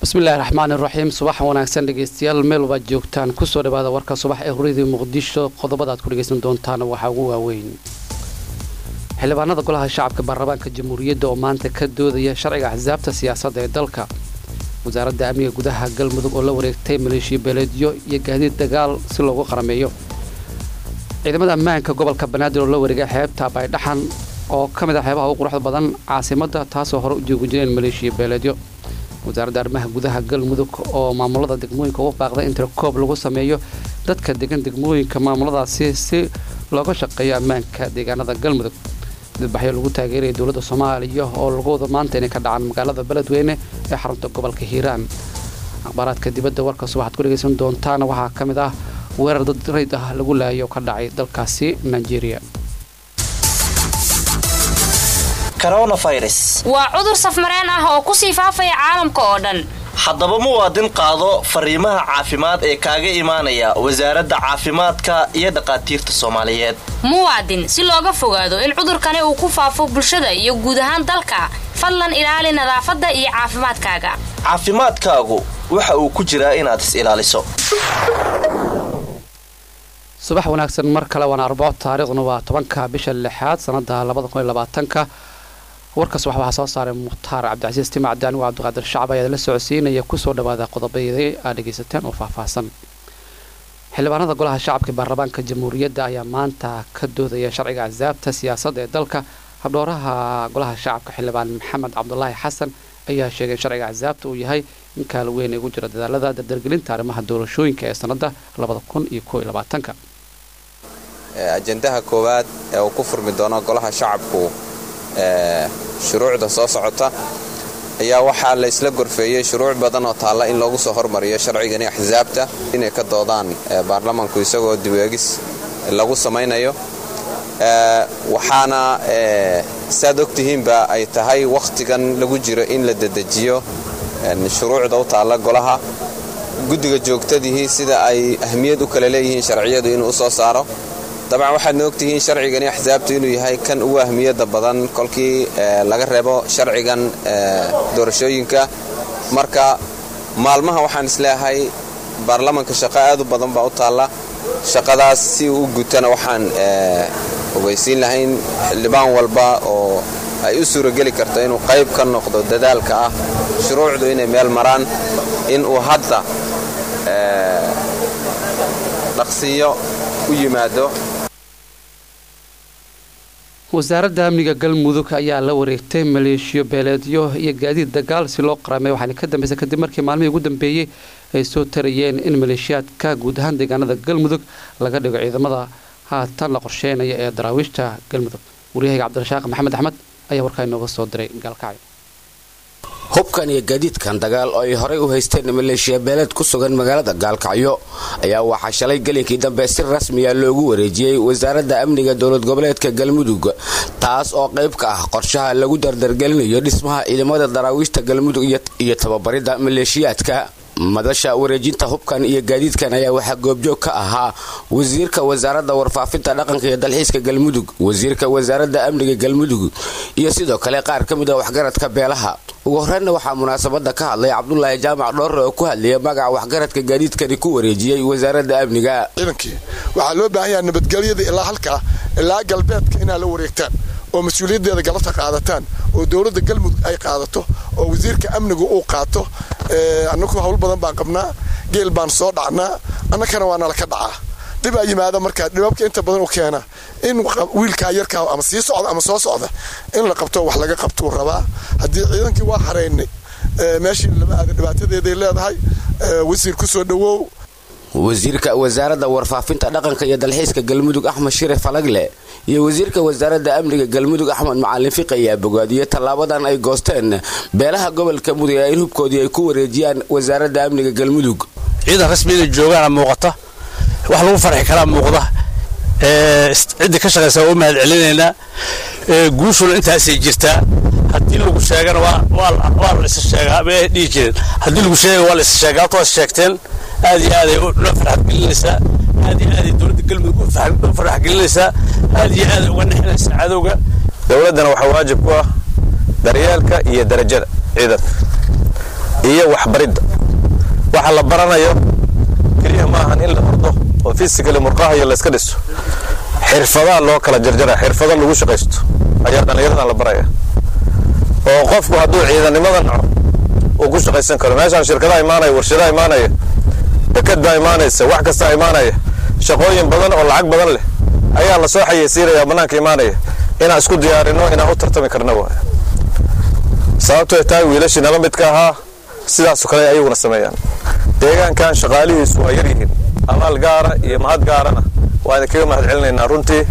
bismillahi raxmaan iraxiim subax wanaagsan dhegeystayaal meel wabaad joogtaan kusoo dhawaada warka subax ee huridii muqdisho qodobada aad ku dhegeysan doontaan waxaa ugu waaweyn xildhibaanada golaha shacabka baarlamaanka jamhuuriyadda oo maanta ka doodaya sharciga axsaabta siyaasadda ee dalka wasaaradda amniga gudaha galmudug oo la wareegtay maleeshiya beeleedyo iyo gaadiid dagaal si loogu qarameeyo ciidamada ammaanka gobolka banaadir oo la wareegay xeebta baydhaxan oo ka mid ah xeebaha ugu quruxda badan caasimadda taasoo hore u joogi jireen maleeshiya beeleedyo wasaaradda arrimaha gudaha galmudug oo maamulada degmooyinka ugu baaqday in tirakoob lagu sameeyo dadka degan degmooyinka maamuladaasi si looga shaqeeyo ammaanka deegaanada galmudug dadbaxyo lagu taageeraya dowladda soomaaliya oo lagu wada maanta inay ka dhacaan magaalada beledweyne ee xarunta gobolka hiiraan akhbaaraadka dibadda warka subaxaad ku dhegaysan doontaana waxaa ka mid ah weerar dad rayd ah lagu laayay oo ka dhacay dalkaasi nigeria waa cudur safmareen ah oo kusii faafaya caalamka oo dhan haddaba muwaadin qaado fariimaha caafimaad ee kaaga imaanaya wasaaradda caafimaadka iyo dhaqaatiirta soomaaliyeed muwaadin si looga fogaado in cudurkani uu ku faafo bulshada iyo guud ahaan dalka fadlan ilaali nadaafadda iyo caafimaadkaaga caafimaadkaagu waxa uu ku jiraa inaad is ilaaliso subax wanaagsan mar kale waana arbaco taariikhduna waa tobanka bisha lixaad sanada labadakunlabaatanka warka subax waxaa soo saaray mukhtaar cabdicasiis timacdi anigu cabdiqaadir shacab ayaa la socodsiinaya kusoo dhawaada qodobadii aad dhegaysateen oo faahfaahsan xildhibaanada golaha shacabka baarlamaanka jamhuuriyadda ayaa maanta ka doodaya sharciga axsaabta siyaasadda ee dalka habdhooraha golaha shacabka xildhibaan maxamed cabdulaahi xasan ayaa sheegay in sharciga axsaabta uu yahay in kaal weyn ay ugu jira dadaalada dardargelinta arrimaha doorashooyinka ee sanada labada kun iyo koo iyo labaatanka ajendaha koowaad ee uu ku furmi doono golaha shacabku shuruucda soo socota ayaa waxaa la isla gorfeeyey shuruuc badan oo taalla in loogu soo hormariyo sharcigani axsaabta inay ka doodaan baarlamanku isagoo diweegis lagu samaynayo waxaana saad ogtihiinba ay tahay wakhtigan lagu jiro in la dedejiyo shuruucda u taalla golaha guddiga joogtadihii sida ay ahmiyad u kale leeyihiin sharciyadu inuu u soo saaro dabcan waxaadna ogtihiin sharcigani axsaabtu inuu yahay kan ugu ahmiyadda badan kolkii laga reebo sharcigan doorashooyinka marka maalmaha waxaan isleeyahay baarlamanka shaqo aad u badan baa u taalla shaqadaas si uu u gutana waxaan ogeysiin lahayn xildhibaan walba oo ay u suurageli karto inuu qayb ka noqdo dadaalka ah shuruucdu inay meel maraan inuu hadda dhaqsiyo u yimaado wasaaradda amniga galmudug ayaa la wareegtay maleeshiyo beeleedyo iyo gaadiid dagaal si loo qaramay waxaana ka dambaysa kadib markii maalmihii ugu dambeeyey ay soo tarayeen in maleeshiyaadka guud ahaan deegaanada galmudug laga dhigo ciidamada haatan la qorsheynaya ee daraawiishta galmudug waryahayga cabdirashaaq maxamed axmed ayaa warkaa inooga soo diray gaalkacyo hubkan iyo gaadiidkan dagaal oo ay horay u haysteen maleeshiya beeleed ku sugan magaalada gaalkacyo ayaa waxaa shalay gelinkii dambe si rasmiya loogu wareejiyey wasaaradda amniga dowlad goboleedka galmudug taas oo qayb ka ah qorshaha lagu dardargelinayo dhismaha ciidamada daraawiishta galmudug iyo tababaridda maleeshiyaadka madasha wareejinta hubkan iyo gaadiidkan ayaa waxaa goobjoog ka ahaa wasiirka wasaaradda warfaafinta dhaqanka iyo dalxiiska galmudug wasiirka wasaaradda amniga galmudug iyo sidoo kale qaar ka mid a waxgaradka beelaha ugu horreynna waxaa munaasabada ka hadlay cabdulaahi jaamac dhoorre oo ku hadlayay magaca waxgaradka gaadiidkani ku wareejiyey wasaaradda amniga ciidankii waxaa loo baahan yaha nabadgelyada ilaa halkaa ilaa galbeedka inaad la wareegtaan oo mas-uuliyaddeeda galabta qaadataan oo dowladda galmudug ay qaadato oo wasiirka amnigu uu qaato annagu hawl badan baan qabnaa geel baan soo dhacnaa annakana waa nala ka dhacaa dhibaa yimaada markaa dhibabka inta badan u keena in wiilkaa yarkaa ama sii socda ama soo socda in la qabto wax laga qabtuu rabaa haddii ciidankii waa xaraynay meeshii lama aada dhibaatadeeday leedahay wasiir ku soo dhowow wasiirka wasaaradda warfaafinta dhaqanka iyo dalxiiska galmudug axmed shire falagle iyo wasiirka wasaaradda amniga galmudug axmed macalin fiqi ayaa bogaadiyey tallaabadan ay goosteen beelaha gobolka mudug ee in hubkoodii ay ku wareejiyaan wasaaradda amniga galmudug ciidan rasmi inay joogaana muuqata wax lagu farxi karaa muuqda ciddii ka shaqaysa waa u mahad celinaynaa guushuna intaasay jirtaa haddii lagu sheegana waa la isa sheegaa ma dhihi jirin haddii lagu sheega waa la isa sheegaa horta waad sheegteen aad iyo aaday noo farxad gelinaysaa aad iyo aaday dowladda galmudug u farxad gelinaysaa aad iyo aaday uga nexinaysaa cadowga dowladdana waxaa waajib ku ah daryeelka iyo darajada ciidanka iyo waxbaridda waxa la baranayo keliya maahan in la ordo oo fisikali murqahayo layska dhiso xirfadaa loo kala jarjara xirfado lagu shaqaysto ayaa dhallinyaradan la baraya oo qofku hadduu ciidannimada naco uu ku shaqaysan karo meeshaan shirkadaha imaanaya warshadaha imaanaya dekad baa imaanaysa wax kastaa imaanaya shaqooyin badan oo lacag badan leh ayaa la soo xayeysiinaya bannaanka imaanaya inaan isku diyaarino inaan u tartami karna waay sababtoo tahay wiilashii nala midka ahaa sidaasoo kale ayaguna sameeyaan deegaankan shaqaalihiisu waa yar yihiin amaal gaara iyo mahad gaarana waa idinkaga mahad celinaynaa runtii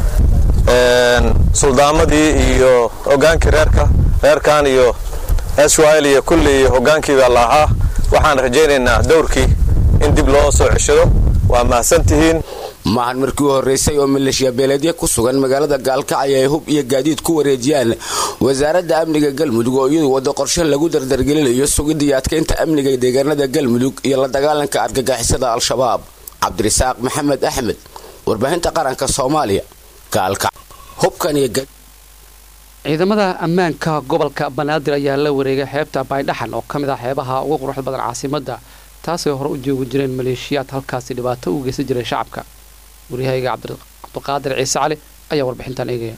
suldaamadii iyo hogaankii reerka reerkan iyo swil iyo kulli iyo hogaankii baa la ahaa waxaan rajaynaynaa dowrkii in dib loo soo ceshado waa mahadsantihiin maahan markii u horreysay oo maleeshiya beeleedya ku sugan magaalada gaalkacyo ay hub iyo gaadiid ku wareejiyaan wasaaradda amniga galmudug oo iyadu waddo qorshe lagu dardargelinayo sugidda iyo adkaynta amniga deegaanada galmudug iyo la dagaalanka argagixisada al-shabaab cabdirasaaq maxamed axmed warbaahinta qaranka soomaaliya gaalkac hubkan iyo ciidamada ammaanka gobolka banaadir ayaa la wareegay xeebta baydhaxan oo ka mid ah xeebaha ugu quruxda badan caasimadda taasay hore u joogi jireen maleeshiyaad halkaasi dhibaato u geysan jiray shacabka waryahayga cabdiqaadir ciise cali ayaa warbixintan eegaya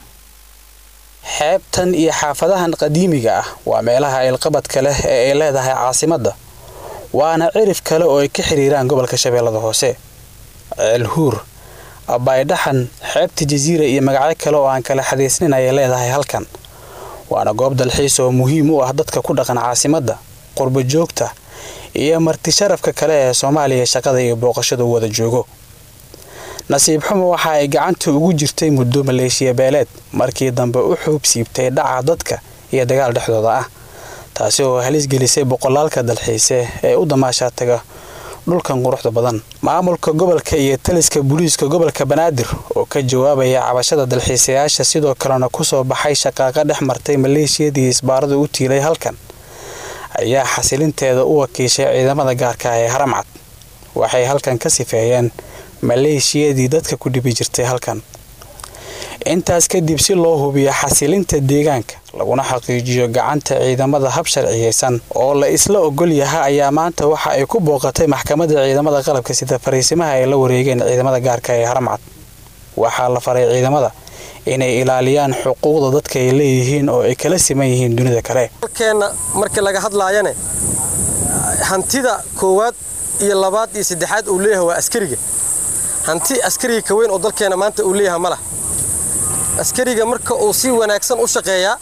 xeebtan iyo xaafadahan qadiimiga ah waa meelaha ilqabadka leh ee ay leedahay caasimadda waana cirif kale oo ay ka xiriiraan gobolka shabeellada hoose ceelhuur baydhaxan xeebta jasiira iyo magacyo kale oo aan kala xadaysnin ayay leedahay halkan waana goob dalxiis oo muhiim u ah dadka ku dhaqan caasimadda qurbo joogta iyo marti sharafka kale ee soomaaliya shaqada iyo booqashada u wada joogo nasiib xumo waxa ay gacanta ugu jirtay muddo maleeshiya beeleed markii dambe u xuub siibtay dhaca dadka iyo dagaal dhexdooda ah taasi oo halis gelisay boqolaalka dalxiise ee u damaashaa taga dhulkan quruxda badan maamulka gobolka iyo taliska booliiska gobolka banaadir oo ka jawaabaya cabashada dalxiisayaasha sidoo kalena kusoo baxay shaqaaqa dhex martay maleeshiyadii isbaarada u tiilay halkan ayaa xasilinteeda u wakiishay ciidamada gaarka ee haramcad waxay halkan ka sifeeyeen maleeshiyadii dadka ku dhibi jirtay halkan intaas kadib si loo hubiyo xasilinta deegaanka laguna xaqiijiyo gacanta ciidamada hab sharciyeysan oo la isla ogol yaha ayaa maanta waxa ay ku booqatay maxkamadda ciidamada qalabka sida fariisimaha ay la wareegeen ciidamada gaarka ee haramcad waxaa la faray ciidamada inay ilaaliyaan xuquuqda dadka ay leeyihiin oo ay kala siman yihiin dunida kale dalkeenna markii laga hadlaayane hantida koowaad iyo labaad iyo saddexaad uu leeyahay waa askariga hanti askariga ka weyn oo dalkeenna maanta uu leeyahay ma lah askariga marka uu si wanaagsan u shaqeeyaa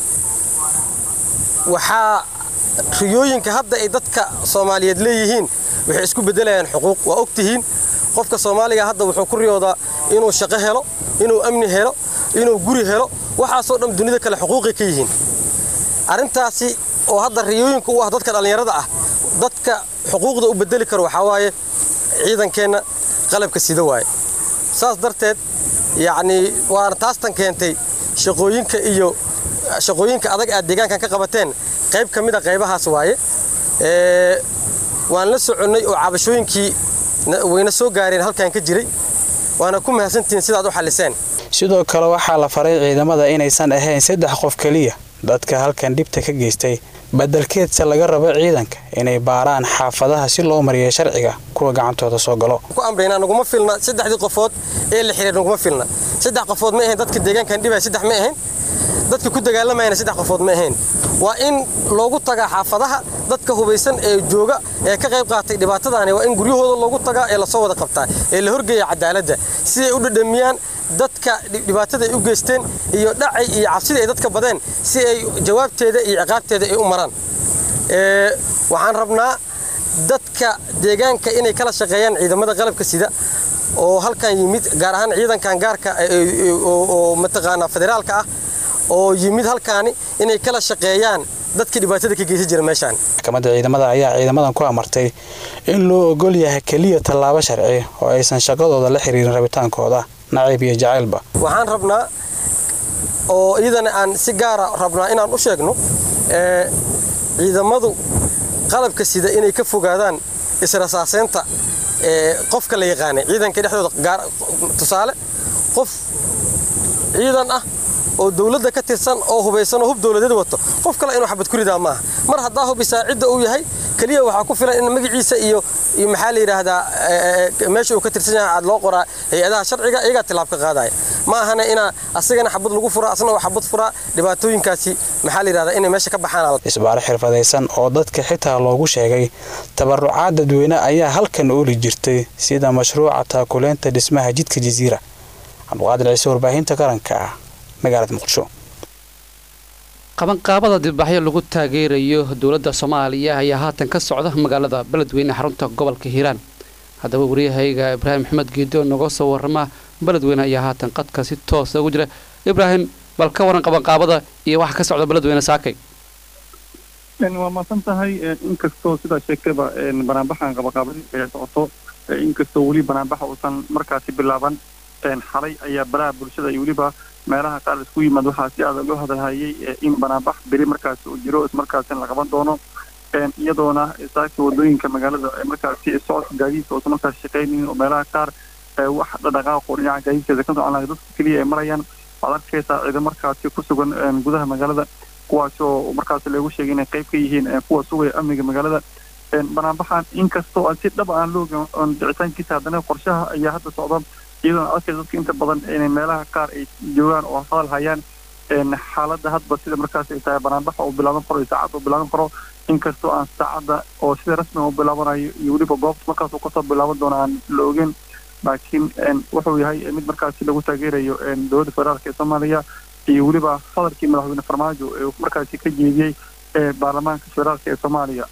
waxaa riyooyinka hadda ay dadka soomaaliyeed leeyihiin waxay isku beddelayaan xuquuq waa og tihiin qofka soomaaliga hadda wuxuu ku riyoodaa inuu shaqo helo inuu amni helo inuu guri helo waxaasoo dhan dunida kale xuquuqay ka yihiin arrintaasi oo hadda riyooyinka u ah dadka dhallinyarada ah dadka xuquuqda u beddeli karo waxaa waaye ciidankeenna qalabka sida waaye saas darteed yacnii waana taastan keentay shaqooyinka iyo shaqooyinka adag aad deegaankan ka qabateen qayb ka mid a qaybahaas waaye waan la soconnay oo cabashooyinkii wayna soo gaareen halkan ka jiray waana ku mahadsantihiin sidaad u xalliseen sidoo kale waxaa la faray ciidamada inaysan ahayn saddex qof keliya dadka halkan dhibta ka geystay badelkeedse laga rabo ciidanka inay baaraan xaafadaha si loo mariyo sharciga kuwa gacantooda soo galo ku amraynaa naguma filna saddexdii qofood ee la xiriir naguma filna saddex qofood ma ahayn dadka deegaankan dhibaya saddex ma ahayn dadka ku dagaalamayana saddex qofood ma ahayn waa in loogu tagaa xaafadaha dadka hubaysan ee jooga ee ka qayb qaatay dhibaatadaani waa in guryahooda loogu tagaa ee lasoo wada qabtaa ee la horgeeya cadaaladda si ay u dhadhamiyaan dadka dhibaatada ay u geysteen iyo dhacay iyo cabsida ay dadka badeen si ay jawaabteeda iyo ciqaabteeda ay u maraan waxaan rabnaa dadka deegaanka inay kala shaqeeyaan ciidamada qalabka sida oo halkan yimid gaar ahaan ciidankan gaarka oo mataqaanaa federaalka ah oo yimid halkaani inay kala shaqeeyaan dadka dhibaatada ka geysan jira meeshaan maxkamadda ciidamada ayaa ciidamadan ku amartay in loo ogol yahay keliya tallaabo sharci oo aysan shaqadooda la xiriirin rabitaankooda naciib iyo jacaylba waxaan rabnaa oo iyadana aan si gaara rabnaa inaan u sheegno ciidamadu qalabka sida inay ka fogaadaan israsaaseynta qofka la yaqaanay ciidanka dhexdooda tusaale qof ciidan ah oo dowladda ka tirsan oo hubaysan oo hub dowladeed wato qof kale inuu xabad ku ridaa maaha mar haddaa hubisaa cidda uu yahay keliya waxaa ku filan in magaciisa iyo iyo maxaa la yidhaahdaa meesha uu ka tirsan yahay aad loo qoraa hay-adaha sharciga iyagaa tilaab ka qaadaya ma ahana inaa asagana xabad lagu furaa asna oo xabad furaa dhibaatooyinkaasi maxaa la yidhahdaa inay meesha ka baxaan isbaaro xirfadaysan oo dadka xitaa loogu sheegay tabarucaad dadweyne ayaa halkan ooli jirtay sida mashruuca taakuleynta dhismaha jidka jasiira cabdiqaadir ciise warbaahinta qaranka ah magaalada muqdisho qabanqaabada dibbaxyo lagu taageerayo dowladda soomaaliya ayaa haatan ka socda magaalada beledweyne xarunta gobolka hiiraan haddaba waryahayga ibraahim maxamed geedo noga soo warama beledweyne ayaa haatan qadka si toosa ugu jira ibraahim bal ka waran qabanqaabada iyo waxa ka socda beledweyne saakay waa maasan tahay inkastoo sidaa sheegtayba banaanbaxan qabanqaabadii ay socoto inkastoo weli banaanbaxa uusan markaasi bilaaban xalay ayaa balaha bulshada iyo weliba meelaha qaar isku yimaad waxaa si adag loo hadalhayay in banaanbax beri markaasi uu jiro ismarkaasina la qaban doono iyadoona saaki wadooyinka magaalada markaasi socodka gaadiidka uusan markaasi shaqaynayn oo meelaha qaar wax dhaqaaqo dhinaca gaadiidkeeda ka socon lahay dadka keliya ay marayaan waxaad arkaysaa ciidan markaasi ku sugan gudaha magaalada kuwaas oo markaasi lagu sheegay inay qayb ka yihiin kuwa sugaya amniga magaalada banaanbaxan inkastoo aan si dhab aan looga dhicitaankiisa haddana qorshaha ayaa hadda socda iyadoona arkaysa dadka inta badan inay meelaha qaar ay joogaan oo hadal hayaan xaaladda hadba sida markaas ay tahay banaanbaxa uu bilaaban karo iyo saacadda uu bilaaban karo inkastoo aan saacadda oo sida rasmiga u bilaabanayo iyo weliba goobta markaas uu kasoo bilaaban doono aan la ogeyn laakiin wuxuu yahay mid markaasi lagu taageerayo dowladda federaalka ee soomaaliya iyo weliba hadalkii madaxweyne farmaajo ee markaasi ka jeediyey baarlamaanka federaalka ee soomaaliya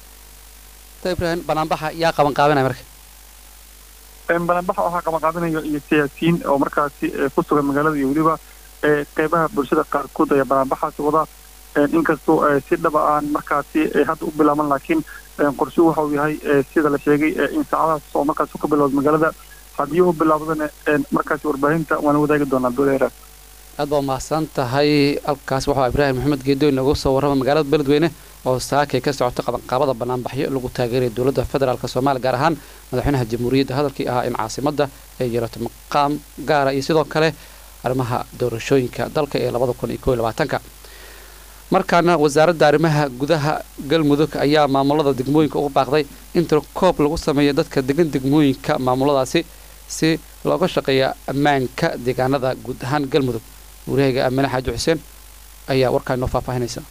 ibrahim banaanbaxa yaa qaban qaabanaya marka banaanbaxa waxaa qaban qaadanayo iyo siyaasiyiin oo markaasi ku sugan magaalada iyo weliba qeybaha bulshada qaarkood ayaa banaanbaxaasi wada inkastoo si dhaba aan markaasi hadda u bilaaban laakiin qorshuhu waxa uu yahay sida la sheegay in saacadahaas oo markaasi ka bilowda magaalada haddii uu bilaabdana markaasi warbaahinta waana wadaagi doonaa dowladeera aad baa mahadsan tahay halkaas waxaa ibraahim maxamed geedoy noogu soo warrama magaalada beledweyne oo saakay ka socota qabanqaabada banaanbaxyo lagu taageeraya dowladda federaalk soomaaliya gaar ahaan madaxweynaha jamhuuriyadda hadalkii ahaa in caasimadda ay yeelato maqaam gaara iyo sidoo kale arrimaha doorashooyinka dalka ee labada kun iyo koo iyo labaatanka markaana wasaaradda arrimaha gudaha galmudug ayaa maamulada degmooyinka ugu baaqday in tirkoob lagu sameeyo dadka degan degmooyinka maamuladaasi si looga shaqeeya ammaanka deegaanada guud ahaan galmudug wariyahayga aamine xaaji xuseen ayaa warkaa inoo faahfaahinaysa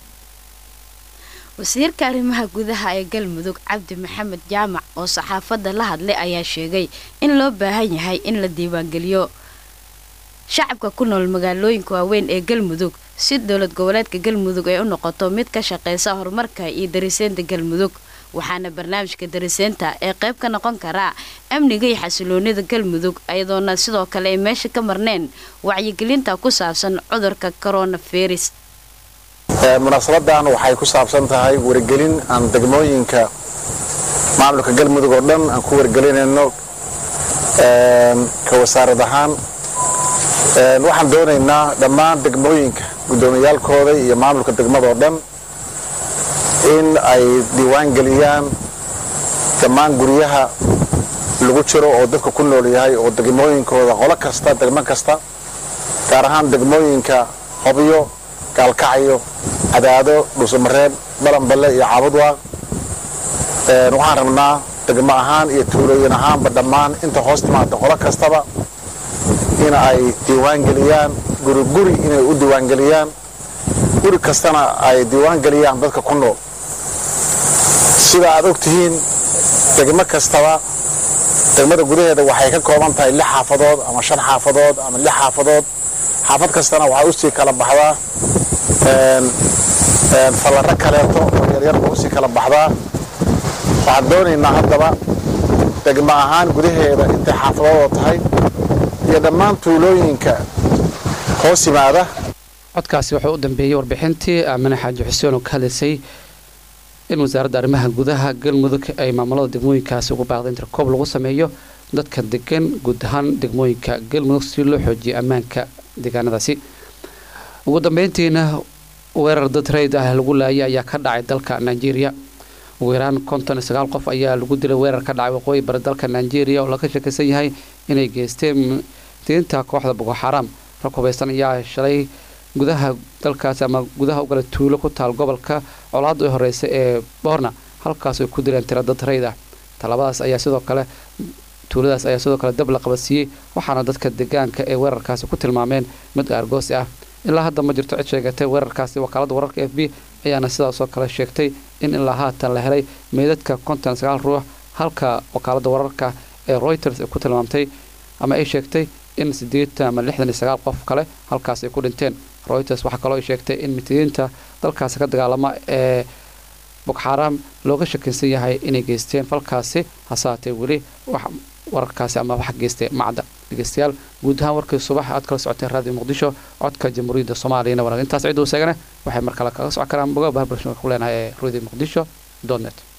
wasiirka arrimaha gudaha ee galmudug cabdi maxamed jaamac oo saxaafadda la hadlay ayaa sheegay in loo baahan yahay in la diiwaangeliyo shacabka ku nool magaalooyinka waaweyn ee galmudug si dowlad goboleedka galmudug ay u noqoto mid ka shaqeysa horumarka iyo dariseynta galmudug waxaana barnaamijka dariseynta ee qayb ka noqon karaa amniga iyo xasiloonida galmudug ayadoona sidoo kale ay meesha ka marneen wacyigelinta ku saabsan cudurka coronavirus munaasabadan waxay ku saabsan tahay wargelin aan degmooyinka maamulka galmudug oo dhan aan ku wargelinayno ka wasaarad ahaan waxaan doonaynaa dhammaan degmooyinka guddoomiyaalkooda iyo maamulka degmada oo dhan in ay diiwaan geliyaan dhammaan guryaha lagu jiro oo dadka ku nool yahay oo degmooyinkooda qolo kasta degmo kasta gaar ahaan degmooyinka hobyo gaalkacyo cadaado dhuusamareeb balanballe iyo caabudwaaq waxaan rabnaa degmo ahaan iyo tuulooyin ahaanba dhammaan inta hoos timaada qolo kastaba in ay diiwaangeliyaan guri guri inay u diiwaangeliyaan guri kastana ay diiwaangeliyaan dadka ku nool sida aad og tihiin degmo kastaba degmada gudaheeda waxay ka kooban tahay lix xaafadood ama shan xaafadood ama lix xaafadood xaafad kastana waxaa usii kala baxdaa fallaro kaleeto oo yaryarba usii kala baxdaa waxaan doonaynaa haddaba degmo ahaan gudaheeda intay xaafadoodoo tahay iyo dhammaan tuulooyinka hoos yimaada codkaasi wuxuu u dambeeyey warbixintii aamine xaaji xuseen oo ka hadlaysay in wasaaradda arrimaha gudaha galmudug ay maamulada degmooyinkaasi ugu baaqday in tirkoob lagu sameeyo dadka degan guud ahaan degmooyinka galmudug si loo xoojiyo ammaanka deegaanadaasi ugu dambeyntiina weerar dad rayd ah lagu laayay ayaa ka dhacay dalka nigeria ugu yaraan konton iyo sagaal qof ayaa lagu dilay weerar ka dhacay waqooyi bari dalka nigeria oo laga shakaysan yahay inay geysteen diinta kooxda boko xaram rag hubaysan ayaa shalay gudaha dalkaasi ama gudaha ugala tuulo ku taal gobolka colaadda u horeysa ee boorna halkaas ay ku dileen tira dad rayd ah tallaabadaas ayaa sidoo kale tuuladaas ayaa sidoo kale dab la qabadsiiyey waxaana dadka deegaanka ee weerarkaasi ku tilmaameen mid aargoosi ah ilaa hadda ma jirto cid sheegatay weerarkaasi wakaalada wararka f b ayaana sidaasoo kale sheegtay in ilaa haatan la helay meydadka konton sagaal ruux halka wakaalada wararka ee reuters ay ku tilmaamtay ama ay sheegtay in sideetan ama lixdan iyo sagaal qof kale halkaas ay ku dhinteen reuters waxaa kaloo ay sheegtay in mitidiinta dalkaasi ka dagaalama ee bogxaaraam looga shakinsan yahay inay geysteen falkaasi hasaatee weli wax wararkaasi ama wax geystay macda dhegeystayaal guud ahaan warkii subax aad kala socoteen raadiyo muqdisho codka jamhuuriyadda soomaaliyana wanaag intaas ciduu seegane waxay mar kale kaga socon karaan boga bahar bulshada ku leenahay ee radio muqdisho net